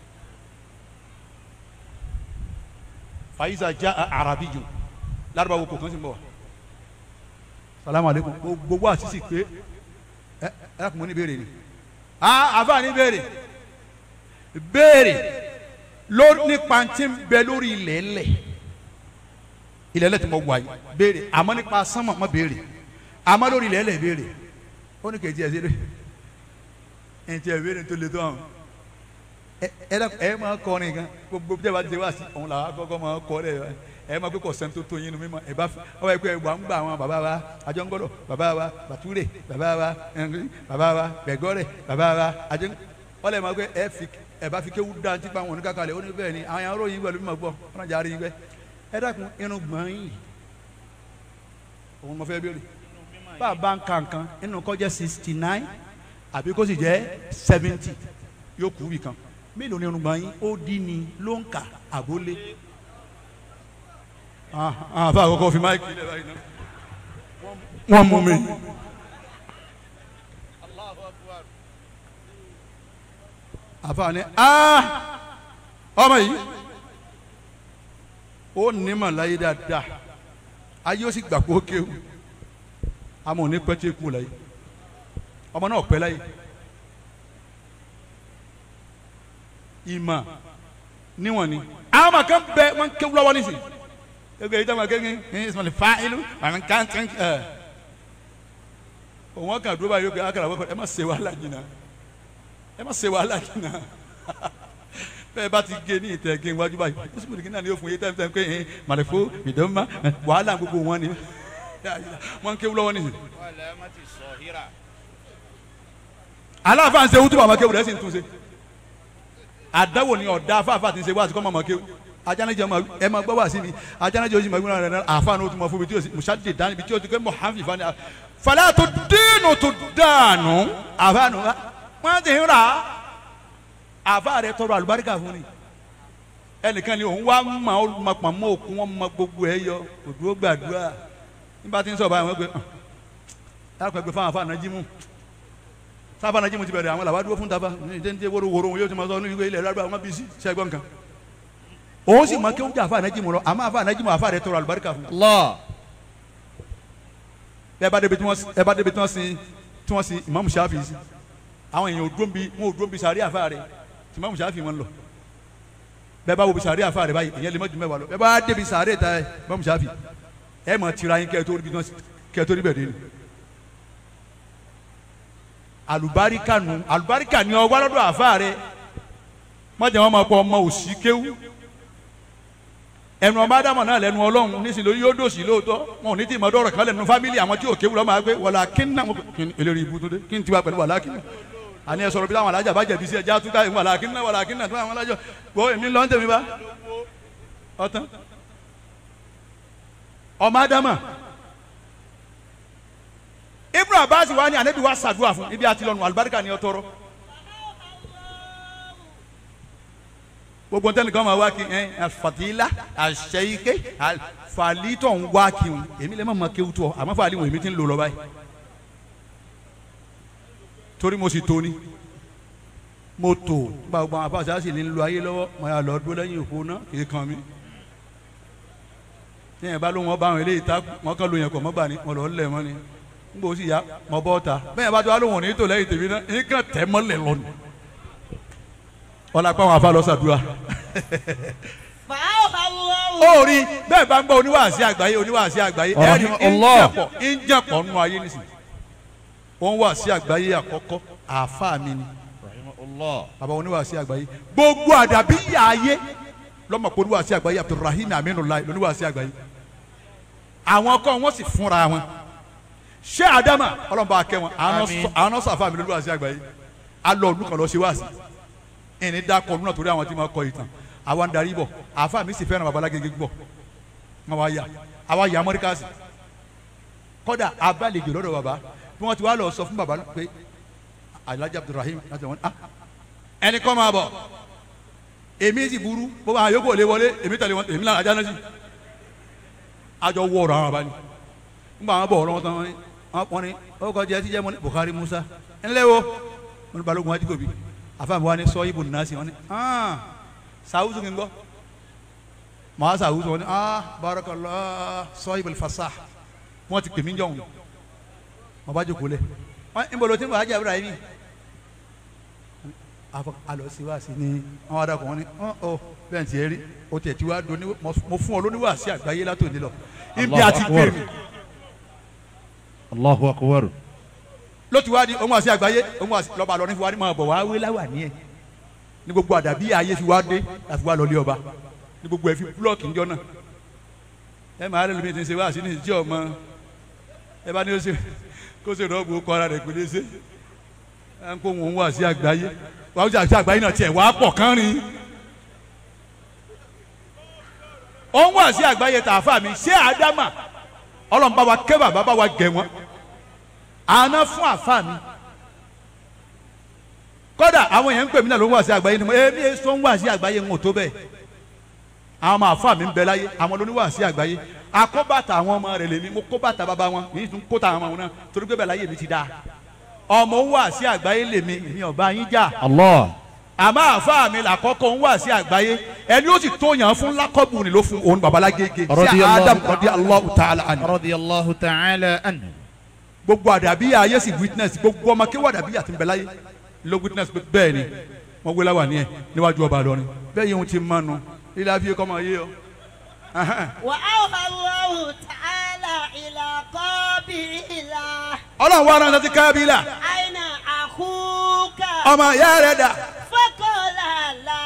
fàyíṣà já arabi jù lárúbáwò kò kàn sí ń bọ̀ wá. salamu aleykum gbogbo àṣìṣe pé ẹ ẹ kò mọ ní béèrè ni ah afa ní béèrè béèrè ló nípa tí ń bẹ lórí ilẹ̀ ẹlẹ̀ ilẹ̀ ẹlẹ̀ tí mo wà yìí béèrè àmọ́ nípa sánmọ̀ mọ́ béèrè àmọ́ lórí ilẹ̀ ẹlẹ̀ béèrè ó ní kejì ẹ̀ sí rẹ̀ ẹ̀ tí ẹ̀ béèrè tó le tó àwọn ẹ ẹ dẹ ẹ máa kọrin gan gbogbo bí ẹ bá ti wá sí òun làwọn akọkọ máa kọ rẹ ẹ máa pé kò sẹ́ni tó tó yín nu mímọ́ ẹ bá ọ bá yẹ pé ẹ wà ń gbà àwọn bàbá wa àjọngọ́dọ̀ bàbá wa bàtúrè bàbá wa ẹnrin bàbá wa bẹ̀gọ́rẹ̀ bàbá wa àjọngọ́ wọ́n lè máa pé ẹ fi ẹ bá fi kéwú dá ntí pa wọn ní kàkàlẹ̀ ó ní bẹ́ẹ̀ ni àwọn aró yín pẹ̀lú mímọ̀ gbọ́ wọn jà rí yín pẹ́ ẹ dákun irun gbọ̀n yìí òun mo fẹ́ béèrè bá a bá ń ka nǹkan inú kọ́ jẹ́ sixty nine àbí kó sì jẹ́ seventy yóò kú bì kan mélòó ni irun gbọ̀n yín ó dín ní ló ń kà àbólé àfa àkọ́kọ́ fi máìkì lẹ́ báyìí náà wọ́n mú mi. àfa ni aa ọmọ yìí ó nímọ̀ láyé dáadáa ayé ó sì gbà kó kéwù àmọ́ òní pẹ́ tí kú láyé ọmọ náà pẹ́ láyé ìmọ̀ níwọ̀n ni àwọn ọmọ kan bẹ wọn kéwù lọ́wọ́ nísìn ẹgbẹ́ yìí táwọn akéwì ní ìsọ̀lẹ̀ fa ìlú àwọn kan tẹ̀ ẹ̀ òun ọkàn dúró báyìí ó kẹ́ akara wọ́pẹ́ ẹ má ṣe wàhálà jìnnà ẹ má ṣe wàhálà jìnnà bẹ́ẹ̀ bá ti gé ní ìtẹ̀ gé wájú báyìí ó sì mú náà ní òfin yé tẹ́lẹ̀ tẹ́lẹ̀ pé ẹ̀ màlẹ́fó ìdánwò wàhálà gbogbo wọn ni wọn kéwù lọ́wọ́ nìyí. aláàfáà ń ṣe wútú bàbá kéwù rẹ̀ sì ń tún ṣe àdáwò ni ọ̀dà afáàfáà ti ń ṣe wá àti kọ́ mọ̀mọ́ kéwù ajánajẹ ma ẹ ma gbọ́ wá sí mi ajánajẹ oṣù mọ̀gbọ́n rẹ̀ àfa ní o tún mọ̀ fún mi tí o sì musadi dání bi tí o ti kẹ́ mọ̀ hànfi fani falẹ́ tó dénú tó dànù àfa nù wọ́n ti ń ra àfa rẹ̀ tọrọ àlùbáríkà fún ni ẹnìkan ni òun wá ma ó ma pa mọ́ òkun wọn ma gbogbo ẹ yọ òdúró gbàdúrà nígbà tí ń sọ báyìí wọ́n gbé yàrá pẹ̀gbẹ́ fáwọn afa nàjímù sábà nàjímù ti bẹ̀rẹ̀ àwọn làwọn dúró fún tafa ní ìdẹ́ntẹ́ wóró wóró wọn yóò ti ma sọ ní ìwé ilẹ̀ rárá wọn bí sí sẹ́gbọ́n kan òun sì máa kéwòn jẹ àfa ànájì mu lọ àmọ́ àfa ànájì mu àfa rẹ tọrọ àlùbáríkà fún. Allah. bẹ́ẹ̀ bá débi tí wọ́n ẹ bá débi tí wọ́n sin tí wọ́n sin Imam Shafi sí àwọn èèyàn ò dúró bi wọn ò dúró bi sàrí àfa rẹ tí Imam Shafi wọn lọ bẹ́ẹ̀ bá wo bi sàrí àfa rẹ báyìí èèyàn lè má ju mẹ́wàá lọ bẹ́ẹ̀ bá débi sàrí ta Imam Shafi ẹ mọ̀ tira yín kẹ́ẹ̀ tó rí bi tí wọ́n kẹ́ẹ̀ tó rí bẹ̀ dé ni. àlùbáríkà nù àlùbáríkà ni ọ wá lọ́dọ̀ àfa rẹ mọ̀jẹ̀ wọn máa pọ̀ ọmọ òsì kéwú ẹnu ọmọ ádámọ̀ náà lẹnu ọlọ́run nísìnyí lórí yóò dòsì lóòótọ́ wọn ò ní tí ìmọ̀ dọ́rọ̀ kan lẹ́nu fámìlì àwọn tí ò kéwù lọ́ máa gbé wọlá kínná eléyìí ibùdó dé kí n tiwa pẹ̀lú wàlá kínná àní ẹ sọ̀rọ̀ bí táwọn alájà bá jẹ̀bi sí ẹja túká wàlá kínná wàlá kínná tó àwọn alájọ gbọ́ èmi lọ́n tẹ̀mí bá ọ̀tán ọmọ ádámọ̀ abasi wa ni anabi wa ṣàdúrà fún ibi àti lọ́nu alibarika ni ọ tọrọ. gbogbo ntẹ́ni kan máa wá kí ẹ afatila aṣẹ́yíké fàlítọ̀ ń wá kí n èmi lè má ma kéwù tó àmọ́ fàlí wọn èmi ti ń lò lọ báyìí torí mo sì tó ni mo tó gbàgbọ́ àwọn afáàṣà sì ní lo ayé lọ́wọ́ mo yà lọ dúró lẹ́yìn òkú náà kì í kan mi ní ẹ̀ bá ló wọn bá àwọn eléyìí tá wọn kàn ló yẹn kọ̀ mọ́ gbà ní wọn lọ lẹ̀ mọ́ ni n kò sì yá mọ́ bọ́ ta bẹ́ẹ̀ bá tó wà lóhùn ní tò lẹ́yìn tèmi náà ní kàn tẹ́ mọ́lẹ̀ lọ́nu ọlá pa àwọn afá lọ sàdúrà فأوحى الله ó rí bẹ́ẹ̀ bá ń gbọ́ oníwàásí àgbáyé oníwàásí àgbáyé ẹni Allah. ìjàpọ̀ ìjàpọ̀ nù ayé nísìnyí wọ́n wàásí àgbáyé àkọ́kọ́ àáfàá mi ni rahimahullah bàbá oníwàásí àgbáyé gbogbo àdàbí yà ayé lọ́mọ pé oníwàásí àgbáyé abdulrahim aminulayi lóníwàásí àgbáyé àwọn kọ́ wọ́n sì fúnra wọn ṣé adama ọlọ́mọba akẹ́ wọn Àmín. àwọn náà sàfà mi lóníwàásí àgbáyé alọ́ ọdún kan lọ ṣe wáàsí ẹni dákọ̀ ọdún náà torí àwọn tí ma kọ ìtàn àwa ń darí bọ̀ àfa mi sì fẹ́ràn babalágége gbọ̀ wọn wá yà àwa yà amẹ́ríkà sí kọ́dà abálẹ̀jọ lọ́dọ̀ baba bí wọ́n ti wá lọ sọ fún baba pé alhaji abdulrahim láti wọn ah ẹni kọ́ máa bọ̀ èmi sì burú bó bá yókù òlé wọlé èmi tẹ̀lé wọn èmi lànà ajá náà sí àjọ wọ ọ̀rọ̀ àwọn abali nígbà wọn bọ̀ ọ̀rọ̀ wọn tán wọn ní wọn ní ọkọ̀ jẹ́ ti jẹ́ mọ́ ní Buhari Musa ńlẹ́ wo wọn ní balógun wájú kòbí àfàmì wa ní sọ ibùdó náà sí wọn ní ah sàwùsù kì í gbọ́ màá sàwùsù wọn ní ah barakallah sọ ibùdó fasah wọn ti pè mí jọ̀hún wọn bá jókòó lẹ̀ wọn ń bolo tí mo bá jẹ́ Ibrahim afọ alọ sí wá sí ní àwọn adakọ wọn ni ọ ọ bẹ́ẹ̀ ti ẹ rí o tẹ ti wá do ní mo fún ọ lóníwà sí àgbáyé látòní lọ ibi Allahu àti Akbar. gbé mi allahu akbar ló ti wá di ohun àti àgbáyé ohun àti lọba lọ ní fi wá ní máa bọ̀ wá wé láwà ní ẹ̀ ní gbogbo àdàbí ayé fi wá dé láti wá lọ lé ọba ní gbogbo ẹ̀ fi búlọ̀kì ńjọ náà ẹ máa rẹ lómi ti ń ṣe wá sí ní ìjọ ọmọ ẹ bá ní ó ṣe kó ṣe rọ́ọ̀bù kọ́ ara rẹ̀ pé lé ṣe ẹ ń kó wọn wá sí àgbáyé wàá wọ́n àti àgbáyé náà tiẹ̀ wá pọ̀ kán rin ohun wá sí àgbáyé tààfà mi ṣé àdámà ọlọ́run bá wa kẹ́ bàbá bá wa gẹ̀ wọ́n àná fún àfa mi kódà àwọn èèyàn ń pè mí náà ló ń wá sí àgbáyé ni mo èmi èso ń wá sí àgbáyé ń wò tó bẹ́ẹ̀ àwọn ọmọ àfa mi ń bẹ láyé àwọn ló ń wá sí àgbáyé akóbàtà àwọn ọmọ rẹ̀ lèmi mo kóbàtà bàbá wọn mi tún kóta àwọn ọmọ wọn náà torí pé bẹ́ẹ̀ láyé mi ti dáa ọmọ ń wá sí àgbáyé lèmi èmi ọba yín jà allah àmọ́ àfa mi làkọ́kọ́ ń wá sí àgbáyé ẹni ó sì tó yàn án fún lákọ́bù ni ló fún òun babalágége sí Radiyallahu- Adam radiyallahu ta'ala anhu radiyallahu ta'ala anhu gbogbo àdàbí ayé sì witness gbogbo ọmọ kéwà àdàbí àti nbẹ̀láyé ló witness pé bẹ́ẹ̀ ni wọ́n gbé láwà ní ẹ̀ níwájú ọba lọ́rin bẹ́ẹ̀ yìí wọ́n ti mánu ilé àfihàn kọ́ máa yé ọ. وأوحى الله تعالى إلى قابيل ọlọ́run wa ránṣẹ́ sí kábílà أين أخوك ọmọ ìyá rẹ̀ dà فقال لا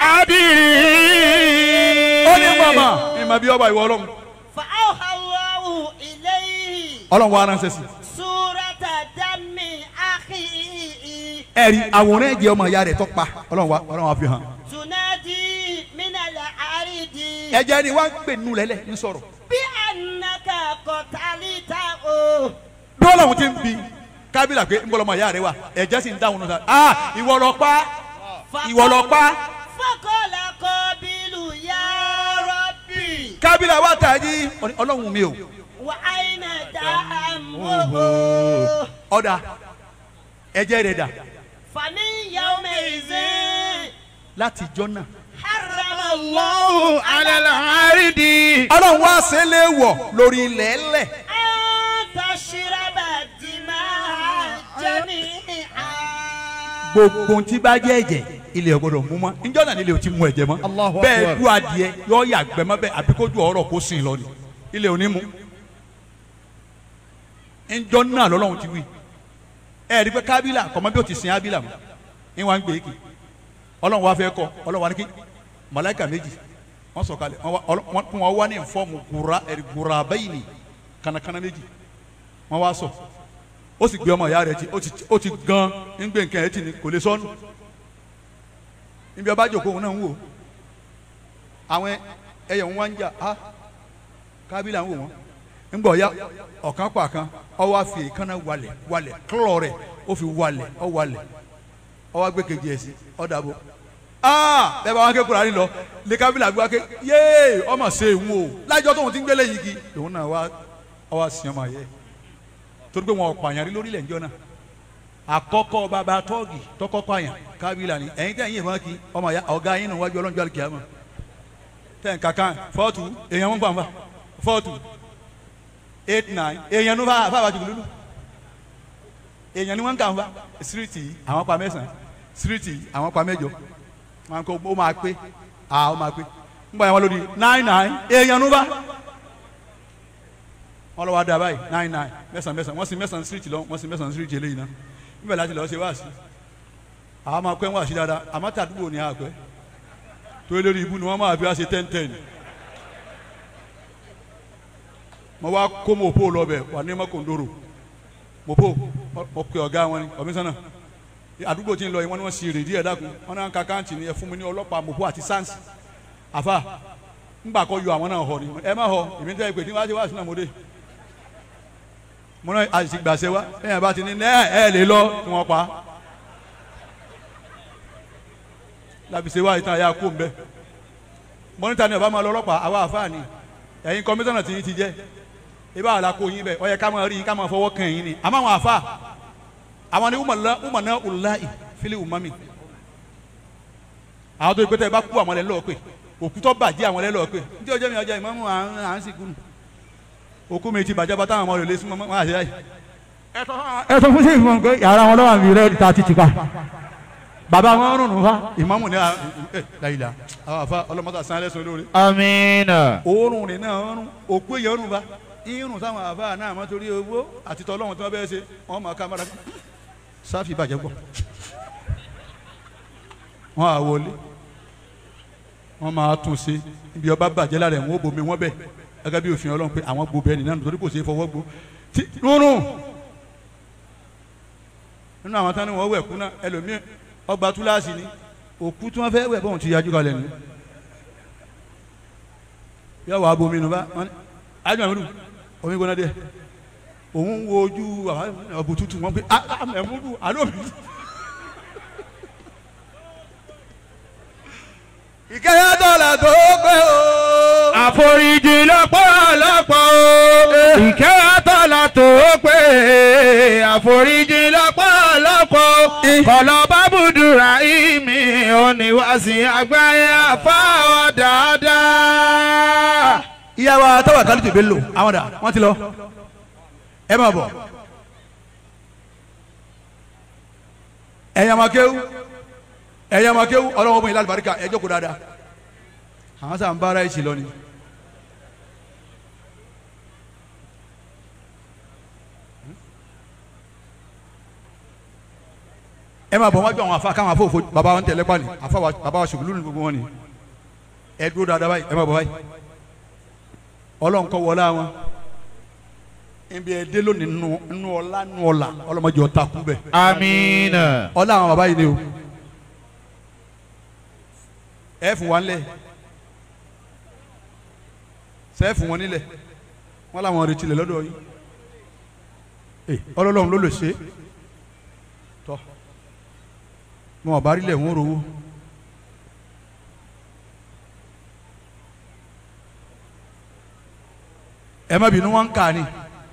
ó ní mọ̀mọ́ ìmọ̀ bí ọba ìwọ ọlọ́run فأوحى الله إليه ọlọ́run wa ránṣẹ́ sí. سورة دم أخيه ẹ̀rí àwòrán ẹ̀jẹ̀ ọmọ ìyá rẹ̀ tó pa ọlọ́run wa ọlọ́run wa fi hàn. تنادي من الأرض ẹ̀jẹ̀ ni wọ́n ń pè nù lẹ́lẹ̀ ń sọ̀rọ̀ بأنك قتلته bí ọlọ́run ti ń bi kábílà pé ń bọ́ lọ́mọ ìyá rẹ̀ wà ẹ̀jẹ̀ sì ń dáhùn náà ah ìwọ lọ pa ìwọ lọ pa فقال قابيل يا ربي kábílà wà tàjí ọlọ́run mi o وأين دمه ọ̀dà ẹ̀jẹ̀ rẹ̀ dà فمن يومئذ láti jọ́ náà. حرم الله ala al-aridi ọlọ́run wá ṣe é léèwọ̀ lórí ilẹ̀ ẹlẹ̀ أن تشرب الدماء جميعا gbogbo ohun tí bá jẹ́ ẹ̀jẹ̀ ilẹ̀ ò gbọ́dọ̀ mú mọ́ níjọ́ náà nílẹ̀ ò ti mú ẹ̀jẹ̀ mọ́ Allahu bẹ́ẹ̀ Akbar. du adìẹ yọ yàgbẹ́ mọ́ bẹ́ẹ̀ àbí kójú ọ̀rọ̀ kó sìn lọ ni ilẹ̀ ò ní mú níjọ́ náà lọ́lọ́run ti wí ẹ̀ rí pé kábílà kọ́mọ́ bí ó ti sin ábílà mọ́ ní wọ́n á ń gbé kì ọlọ́run wá fẹ́ kọ́ ọlọ́run wá ní kí màláíkà méjì wọ́n sọ̀kalẹ̀ wọ́n wá- ọlọ́- wọ́n wọ́n wá ní fọ́ọ̀mù gùrà ẹ̀rí gùrà bẹ́yìn ni kànàkànà méjì wọ́n wá sọ ó sì gbé ọmọ ìyá rẹ̀ tí ó ti ó ti gan ń gbé nǹkan ẹ̀ tì ní kò lè sọnù níbi ọba jòkó òun náà ń wò àwọn ẹyẹ ń wá ń jà á kábílà ń wò wọ́n ńgbọ̀ ya ọ̀kan pa kan ọwọ́ àfi èékánná walẹ̀ walẹ̀ kílọ̀ rẹ̀ ó fi walẹ̀ ọ walẹ̀ ọwọ́ àgbẹ̀ kejì ẹ̀ sí ọ̀dàbọ̀ aa bẹ́ẹ̀ bá wọn ké kura ni lọ lẹ́kàbílà gbé wa ké yéé ọmọ ṣe ń wo lájọ tóun ti ń gbélé yìí kí òun náà wá ọwọ́ àṣìyàn máa yẹ torí pé wọn ò pààyàn rí lórílẹ̀ ńjọ́ náà àkọ́kọ́ bàbá tọ́ọ̀gì tọ́kọ́ pààyàn kábílà ni ẹ̀yin tẹ̀ ń yìn fún kí ọmọ ya ọ̀gá yín nù wájú ọlọ́njọ́ àlùkìyàmọ̀ tẹ̀ ń kankan fọ́ọ̀tù èèyàn ń pàmò fọ́ọ̀tù eight nine èèyàn ló bá bá bàjẹ́ lulu èèyàn ni wọ́n ń kà ń fa síríìtì àwọn pa mẹ́sàn-án síríìtì àwọn pa mẹ́jọ wọn kò ó máa pé à ó máa pé ń bọ̀ yẹn wọn lórí nine nine èèyàn ló bá wọn lọ wá dá báyìí nine nine mẹ́sàn-án mẹ́sàn-án wọ́n sì mẹ́sàn-án síríìtì lọ wọ́n sì mẹ́sàn-án síríìtì eléyìí náà níbẹ̀ láti lọ́ọ́ ṣe wá sí àwọn máa pẹ́ ń wá sí dáadáa àmọ́ tàdúgbò ní àpẹ́ tó lórí ibú ni wọ́n máa fi wá ṣe ten ten mo wá kó mopo lọbẹ wà ní mọkòndóró mopo mo pe ọ̀gá wọn ni kọmísánná àdúgbò tí ń lọ yìí wọn ni wọn sì rè díẹ̀ dákun wọn náà ń ka káǹtì ni ẹ fún mi ní ọlọ́pàá mopo àti sáǹsì àfa ńgbà kọ yọ àwọn náà họ ni ẹ má họ èmi tẹ́ ẹ pé tí wọ́n á ti wá sínú àmọ́dé mo náà àti gbàṣẹ wa ẹ̀yìn bá ti ní ẹ ẹ lè lọ kí wọ́n pa làbìṣe wa ìtàn àyà kó ń bẹ mọ́nítà ni ọba máa lọ ọlọ́pàá àwa àfa ni ẹ̀yin kọmísánná tí yín ti jẹ́ ibà àlàkó yín bẹ ọ yẹ ká máa rí yín ká máa fọwọ́ kàn yín ni àmọ́ àwọn àfa àwọn ni umana ulayi fili umami àwọn tó yẹ pé tẹ ẹ bá kú àwọn lẹ lọ́ọ́ pé òkú tó bàjẹ́ àwọn lẹ lọ́ọ́ pé ní tí ọjọ́ mi ọjọ́ ìmọ̀mú à ń sìnkú òkú mi ti bàjẹ́ bá táwọn ọmọ rẹ̀ lé súnmọ́ wọn àṣẹ yáyì. ẹ sọ fún sèyí fún mi pé yàrá wọn lọ́wọ́ mi rẹ̀ ta ti ti pa bàbá wọn rùn nù fa ìmọ̀mù ni ẹ láyìlá àwọn àfa ọlọ́mọta sanlẹ̀ sọ lórí Amina. òórùn rẹ̀ náà ọrùn òkú èèyàn ọrùn bá irun táwọn àbá náà mọ́ torí owó àti tọ́lọ́hún tí wọ́n bẹ́ẹ̀ ṣe wọ́n máa ká mọ́ra sáfì bàjẹ́ pọ̀ wọ́n á wọlé wọ́n máa tún ṣe ibi ọba bàjẹ́ lára ẹ̀ wọ́n ó bomi wọ́n bẹ̀ gẹ́gẹ́ bí òfin ọlọ́run pé àwọn gbó bẹ́ẹ̀ nìyẹn nítorí kò ṣeé fọwọ́ gbó tí rúnrún nínú àwọn tán ni wọ́n wẹ̀ kú náà ẹlòmíì ọgbà túláàsì ni òkú tí wọ́n fẹ́ wẹ̀ bọ́ọ̀n ti yájú kalẹ̀ nù yọ wà bomi nù bá wọn ni adu àmúdù omi gbóná díẹ̀ òun wo ojú ọbù tútù wọn pé àmúdù àlọ mi. ìkẹyà dọ́là tó pé o. Àforíjì lọ́pọ̀lọpọ̀ o. Ìkẹ́ àtọ́lá tó pé. Àforíjì lọ́pọ̀lọpọ̀ o. Kọ̀lọ̀ bábùdùrà ìmí oníwàsí àgbáyé àfáwọ̀ dáadáa. ìyá wa tọ́wọ̀ kálí tèbé lò àwọn dà wọ́n ti lọ ẹ máa bọ̀ ẹ̀yin amakéwu ẹ̀yin amakéwu ọlọ́wọ́ bọ̀ yín lálùbáríkà ẹ jókòó dáadáa àwọn sàn bára ẹ̀ sì lọ ni. ẹ máa bọ̀ wájú àwọn afa káwọn afọ òfò bàbá wọn tẹ̀lé pàní afa wa bàbá wa ṣùgbọ́n lónìí gbogbo wọn ni ẹ dúró dáadáa báyìí ẹ máa bọ̀ báyìí ọlọ́run kọ́ wọlé àwọn ibi ẹdẹ lónìí nù nù ọlá nù ọlà ọlọ́mọdé ọ̀tá kú bẹ̀ Amina. ọlá àwọn bàbá yìí ni o ẹ fún wa nílẹ̀ sẹ́ fún wọn nílẹ̀ wọn làwọn retí lẹ̀ lọ́dọ̀ yìí ẹ ọlọ́run ló lè ṣe tọ́ wọn ò bá rí lẹ̀ wọ́n rówó. ẹ má bínú wọn ń kà ni.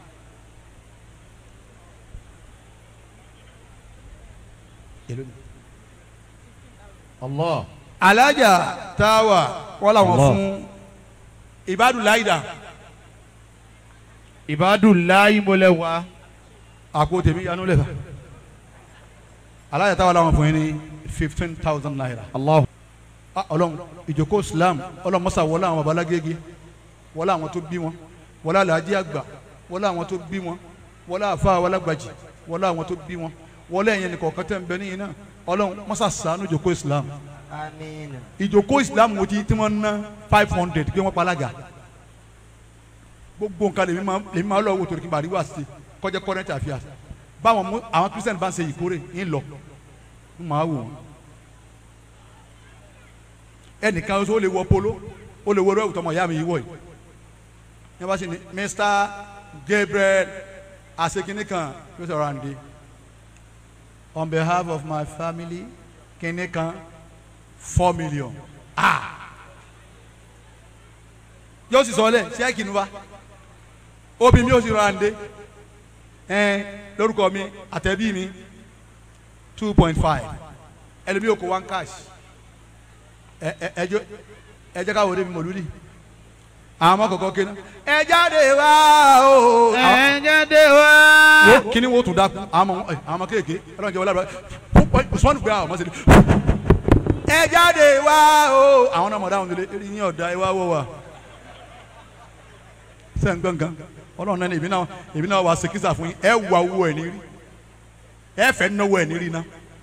Allah. alájà táwa wọn làwọn Allah. fún ibadulaida Ìbádùnláyé mọ́lẹ̀ wá. àpò tèmi yanu lẹ́fà alájà táwa làwọn fún yín ní fifteen thousand naira. Allah. Ah, ọlọ́run ìjókòó islam ọlọ́run mọ́sá wọlé àwọn babalágége wọlé àwọn tó bí wọn wọlé alájí àgbà wọlé àwọn tó bí wọn wọlé àfa wọlágbàjì wọlé àwọn tó bí wọn wọlé ẹ̀yẹn nìkan kẹtẹ́ ń bẹ níyìn náà ọlọ́run mọ́sá sànú ìjókòó islam Amina. ìjókòó islam wo ti tí wọ́n ná five hundred pé wọ́n palága gbogbo nǹkan lèmi máa lèmi máa lọ wò torí kí n bá rí wá sí kọjá current affairs báwọn mú àwọn christian bá ń ṣe ìkórè ń lọ ń máa wò wọn ẹnìkan ó lè wọ polo ó lè wọ ẹrú tọmọ ìyá mi yìí wọ yìí ní bá sì ní Mr Gabriel asekini kan yóò sọ̀rọ̀ àǹdí on behalf of my family kini kan four million ah yóò sì sọ lẹ ṣẹ́ẹ̀kì nu wa obì mi yóò sì rọra ǹdẹ ẹ lórúkọ mi àtẹ̀bí mi two point five ẹlẹ́mi yóò kó one cash ẹ ẹ ẹjọ ẹ jẹ́ ká wọlé mi mọ̀lúdì àwọn ọmọ kọ̀ọ̀kan kéna ẹ jáde wá o àwọn- ẹ jáde wá. wo kini wo tún dákun àwọn ọmọ ẹ, àwọn ọmọ kéèké Ọlọ́run jẹ́ wọlé àbúrò usman gbé àwọn ọmọ sílẹ̀ ẹ jáde wá o àwọn ọmọ dáhùn sílẹ̀ eré yín ọ̀dà ẹ wá wọ wa sẹ́yìn gbọ̀ngàn Ọlọ́run náà ni èmi náà èmi náà wà sèkísà fún yín ẹ wà owó ẹ̀ ní rí ẹ fẹ́ náwó ẹ̀ ní rí ná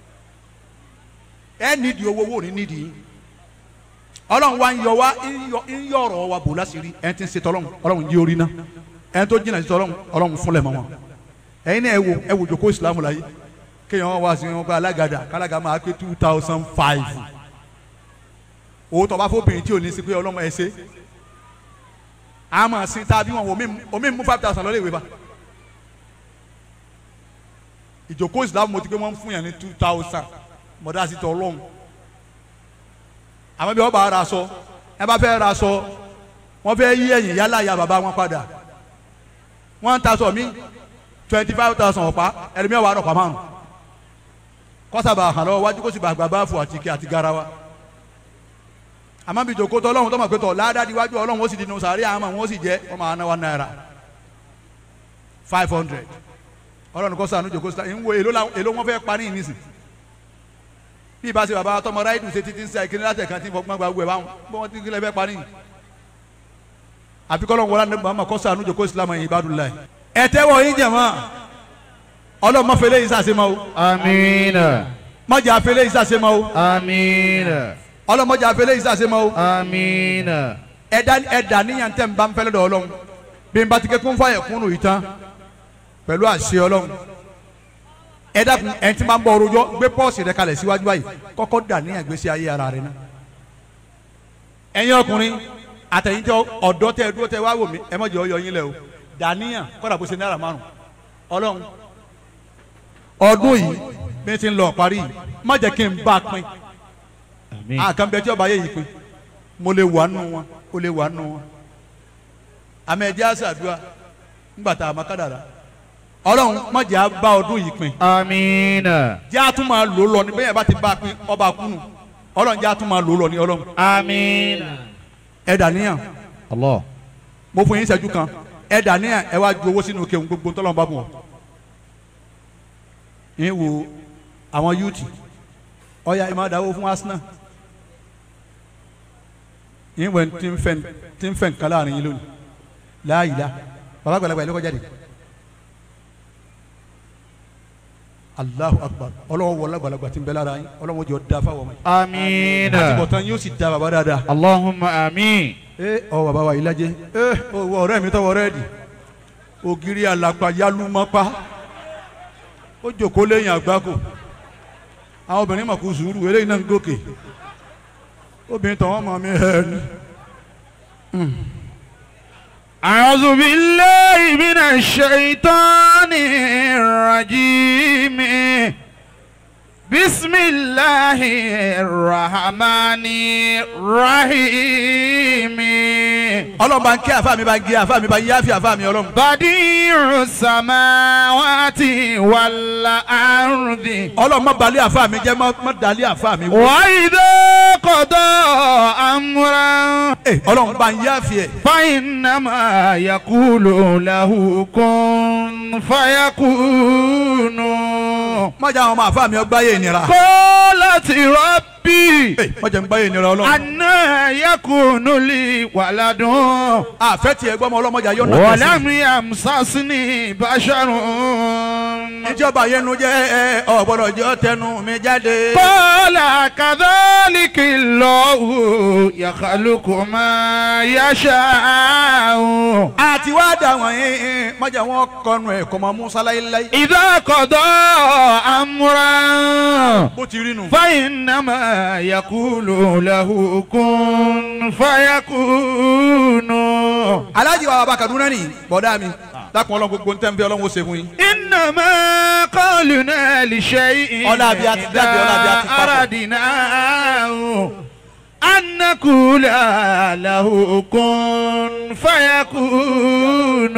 ẹ nídìí owó owó ní nídìí yín Ọlọ́run wa ń yọ wá ń yọ- ń yọ ọ̀rọ̀ wa bò láṣìírí ẹ ti ń ṣe tọ́lọ́run Ọlọ́run yí orí ná ẹ tó jìnnà sí tọ́lọ́run Ọlọ́run fúnlẹ̀ mọ́ wọn ẹ̀yin náà ẹ wo ẹ wo jòkó ìsìlámù láyé kéèyàn wá sí wọn kó alágàdà kálága máa pé two thousand five owó tó bá fóbìnrin tí ò ní sí pé ọlọ́mọ ẹ ṣe a máa sin tá a bí wọn omi omi mú five thousand lọ́lẹ̀ ìwé bá ìjòkó ìsìlámù mo ti pé wọ́n ń fún yàn ní two thousand mọ̀dá sí tọ́ ọlọ́run àmọ́ bí wọ́n bá ra aṣọ ẹ bá fẹ́ ra aṣọ wọ́n fẹ́ yí ẹ̀yìn yálà ya bàbá wọn padà wọ́n ń taṣọ mí twenty five thousand ọ̀pá ẹ̀rìmí ọ̀wá ọ̀pá márùn kọ́sàbà hàn lọ́wọ́ wájú kó sì bàgbà báfù àti ike àti garawa àmọ́ bí jòkó tọ́ ọlọ́run tó mọ̀ pé tọ̀ ládàá wájú ọlọ́run ó sì dínú sàárẹ̀ àmọ́ wọn ó sì jẹ́ wọ́n máa ná one naira five hundred ọlọ́run kọ́ sànú jòkó síta ìwọ èló la èló wọn fẹ́ parí ìnísìn bí ibà ṣe bàbá tọmọ ráìdù ṣe títí ń ṣe àìkíní látẹ̀ kan tí ń fọgbọ́n gba gbogbo ẹ̀ báwọn bí wọ́n ti ń kílẹ̀ fẹ́ parí àfikọ́ lọ́wọ́ wọlé àná kọ́ sànú jòkó ìsìlámù yìí ibadullah ẹ tẹ́wọ́ yín jẹ̀mọ́ ọlọ́run má fẹlẹ́ yìí sàṣẹ mọ́ o amiina. mọ́jà fẹlẹ́ yìí sàṣẹ mọ́ o amiina. ọlọ́run mọ́jà fẹlẹ́ yìí sàṣẹ mọ́ o amiina. ẹ̀dá ẹ̀dá níyàn tẹ̀ ń bá ń fẹ́lẹ́ dọ̀ ọlọ́run bí n bá ti ké kún fàyẹ̀ kúnnù yìí tán pẹ̀lú àṣẹ ọlọ́run ẹ̀dá kun ẹ̀ ti máa ń bọ̀ orojọ́ gbé pọ́ọ̀sì rẹ kalẹ̀ síwájú báyìí kọ́kọ́ dà níyàn gbèsè ayé ara rẹ náà ẹ̀yin ọkùnrin àtẹ̀yìntẹ́ ọ̀dọ́ tẹ dúró tẹ wá wò mí ẹ mọ̀jẹ̀ ọyọ yín lẹ o dàníyàn kọ́dà bó ṣe náírà márùn ọlọ́run ọdún yìí bí n ti ń lọ parí yìí má jẹ́ kí n bá a pín àmín. àkànbẹ tí ọba yẹ yìí pín mo lè wà nù wọn o lè wà nù wọn àmì ẹ̀jẹ̀ àṣàdúrà ńgbà tá a máa kádàrà ọlọ́run má jẹ́ a bá ọdún yìí pín amiina. jẹ́ a tún máa lò lọ ní bẹ́ẹ̀ bá ti bá a pín ọba kúnnù ọlọ́run jẹ́ a tún máa lò lọ ní ọlọ́run amiina. ẹ dàníyàn Allah. mo fún yín ìṣẹ́jú kan ẹ dàníyàn ẹ wá ju owó sínú kéwòn gbogbo tọ́lọ́run bá bù wọ́n. yín wo àwọn yúùtì ọ̀ya ẹ máa dáwó fún Arsenal yín wẹ̀ tí ń fẹ́ tí ń fẹ́ nǹkan láàrin yín lónìí láàyè bàbá àgbàlagbà yìí ló kọjá de Allahu Akbar ọlọ́wọ́ wọlé àgbàlagbà tí ń bẹ lára yín ọlọ́wọ́ jọ da fáwọn ọmọ yìí amiina. àtibọ̀tán yóò sì da bàbá dáadáa Allahumma amin. ee ọ bàbá wa yìí lajẹ ee owó ọ̀rẹ́ mi tọwọ rẹ di ògiri alapa yálùmọpa ó jòkó lẹ́yìn àgbákò àwọn obìnrin mọ̀ kó sùúrù eléyìí náà ń gòkè obìnrin tọ̀wọ́n mọ̀ mí ẹ̀ ní. أعوذ بالله من الشيطان الرجيم بسم الله الرحمن الرحيم ọlọ́run bá ń kí àfa mi bá ń gé àfa mi bá ń yáfi àfa mi ọlọ́run. بديع السماوات والأرض ọlọ́run má balẹ̀ àfa mi jẹ́ má- má dalẹ̀ àfa mi wò. وإذا قضى أمرا Ẹ, ọlọ́run bá ń yáfi ẹ̀. فإنما يقول له كن فيكون má jẹ́ àwọn ọmọ àfa mi ọgbà yé ìnira. قالت ربي Ẹ, má jẹ́ ń gbá yé ìnira ọlọ́run. أنا يكون لي ولد àfẹ́ tiẹ̀ gbọ́ ọmọ ọlọ́mọdé ayọ́ náà. ولم يمسسني بشر ìjọba yẹnu jẹ́ ẹ ọ̀gbọ́dọ̀ jẹ́ tẹnu mi jáde. قال كذلك الله يخلق ما يشاء àti wá dà àwọn yìí mọ̀jà wọn kọnu ẹ̀ kọ́ mọ́ musa láyéláyé. إذا قضى أمرا bó ti rí nu. فإنما يقول له كن فيكون alájí wa bàbá kaduna ni bọ̀dá mi dákun ọlọ́run gbogbo ntẹ́ nfẹ́ ọlọ́run ó ṣe fún yín. إنما قولنا لشيء ọlá bí a ti dábì ọlá bí a ti papọ̀. أردناه أن نقول له كن فيكون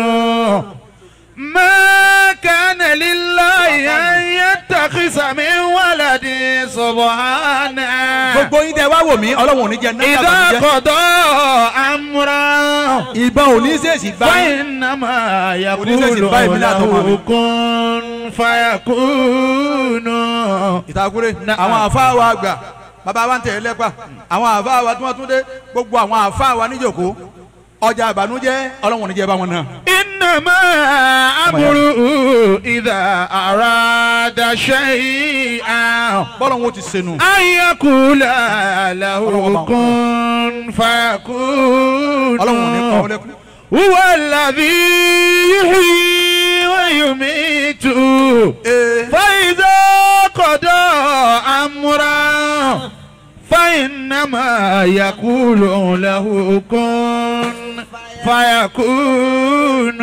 ما كان لله أن يتخذ من ولد سبحانه gbogbo yín tẹ wá wò mí ọlọ́run ò ní jẹ náírà إذا bàjẹ́. قضى أمرا ìbọn ò ní sèṣì bá yín. فإنما Oníṣẹ́sì يقول báyìí mi náà tó mọ̀ mí. له كن فيكون ìtàkùrẹ́ Na'am. àwọn àfáà wa gbà bàbá wa ń tẹ̀ lẹ́pà àwọn àfáà wa tí wọ́n tún dé gbogbo àwọn àfáà wa níjòkó ọjà àbànújẹ́ ọlọ́run ò ní jẹ bá wọn náà. إنما أمره إذا أراد شيئا bọ́lọ̀ wọn ò ti senu. أن يقول له كن فيكون ọlọ́run ò ní kọ́ ọ lẹ́kùn. هو الذي يحيي ويميت ee فإذا قضى أمرا فإنما يقول له كن فيكون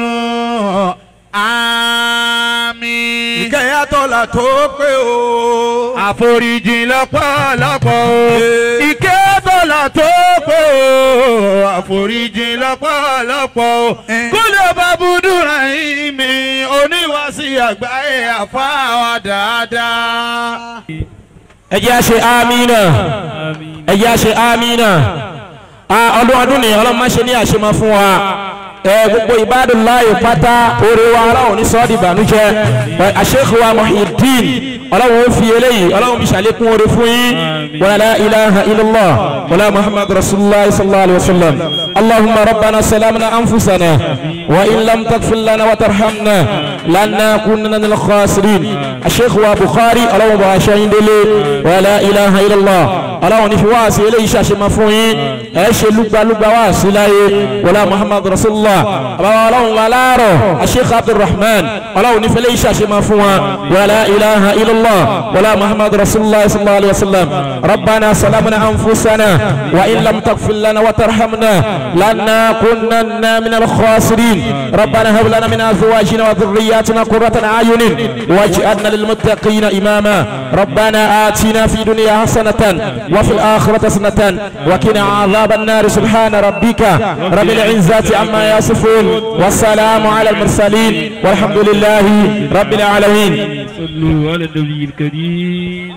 آمين ìkẹyà tọ́lá tó pé o. àforíjì lọ́pọ̀lọpọ̀ o Ee. ìkẹ́ bọ́lá tó pé o àforíjì lọ́pọ̀lọpọ̀ o Ee. kúlẹ̀ bá búdúrà yìí mi oníwàásí àgbáyé àfáwà dáadáa. ẹ jẹ́ a ṣe amínà ẹ jẹ́ a ṣe amínà Ah, ọdún ọdún ni ọlọ́run má ṣe ní àṣemọ fún wa ẹ gbogbo ìbádùn láàyè pátá oore wa ọlọ́run ní sọ́ọ́dì ìbànújẹ́ àṣekù wa Muhyiddin ọlọ́run ó fi eléyìí ọlọ́run fi ṣàlékún oore fún yín wa la ilaha illallah wala muhammad rasulullah sallallahu alayhi wa sallam allahumma rabbana salamna anfusana wa in lam taghfir lana wa tarhamna lanakunanna minal khasirin àṣekù wa bukhari ọlọ́run bá aṣọ yín délé wa la ilaha illallah ọlọ́run ní fi wá sí eléyìí ṣàṣemọ fún yín ẹ ṣe lúgbàlúgbà wá sí láyé wọlé muhammad rasulillah àbáwá ọlọ́run wa láàárọ̀ asheikh abdulrahman ọlọ́run ní fi eléyìí ṣàṣemọ fún wa wala ilaha illallah wọlé muhammad rasulillah sallallahu alayhi wa sallam rabbana salamna anfusana wa in lam taghfir lana wa tarhamna lanakunanna min al-khasirin rabbana hab lana min azwajina wa dhurriyyatina qurrata a'yunin waj'alna lil muttaqina imama rabbana atina fi dunya hasanatan وفي الآخرة حسنة وقنا عذاب النار سبحان ربك رب العزة عما يصفون والسلام على المرسلين والحمد لله رب العالمين صلوا على النبي الكريم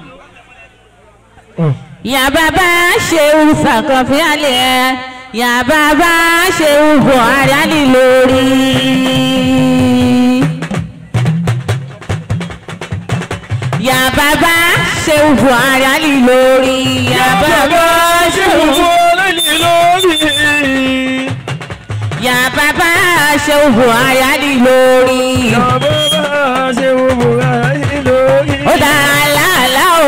Ya baba Ṣeun Sàkànfí àlẹ́ ya baba Ṣeun Buhari àlè lórí. Ya baba Ṣeun Buhari àlè lórí. Ya baba Ṣeun Buhari lórí. Ya baba Ṣeun Buhari àlè lórí. Bàbá ṣe wo Buhari lórí. Ó dá àlàálá o.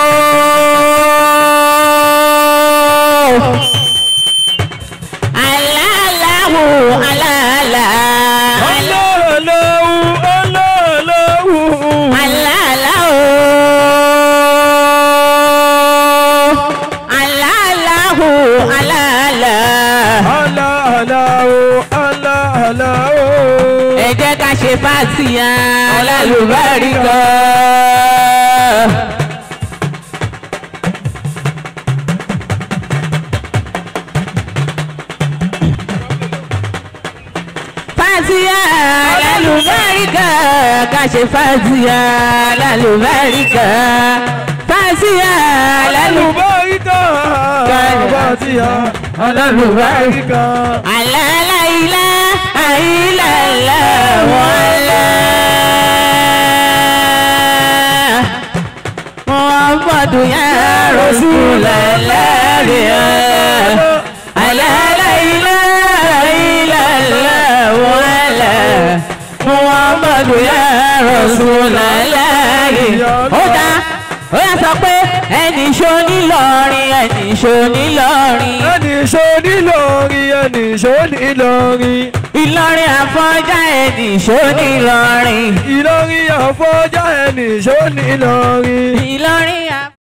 Àlàálá o, àlàálá. Ọlọ́ọ̀lọ́wù ọlọ́ọ̀lọ́wù. Àlàálá o. Àlàálá o, àlàálá. Ọlọ́ọ̀lọ́wù ọlọ́ọ̀lọ́wù. Ẹ jẹ́ ká ṣe fàtíyà lálùbáríkà. Fàtíyà lálùbáríkà ká ṣe fàtíyà lálùbáríkà. Fàtíyà lálùbáríkà. Bàtíyà Alálùbáríkà. Àlàláìlá àìlàlá wàlá. Muhammadu ya Rasulallah. Àlàláìlá àìlàlá wàlá. Muhammadu ya Rasulallah. Ó dá ó yà sọ pé ẹnì ṣó nílọrin ẹnì ṣó nílọrin. Ẹni ṣó nílọrin, ẹni ṣó nílọrin. Ìlọrin àfọ̀njá ẹni ṣó ní Ìlọrin. Ìlọrin àfọ̀njá ẹni ṣó ní Ìlọrin. Ìlọrin àfọ̀njá.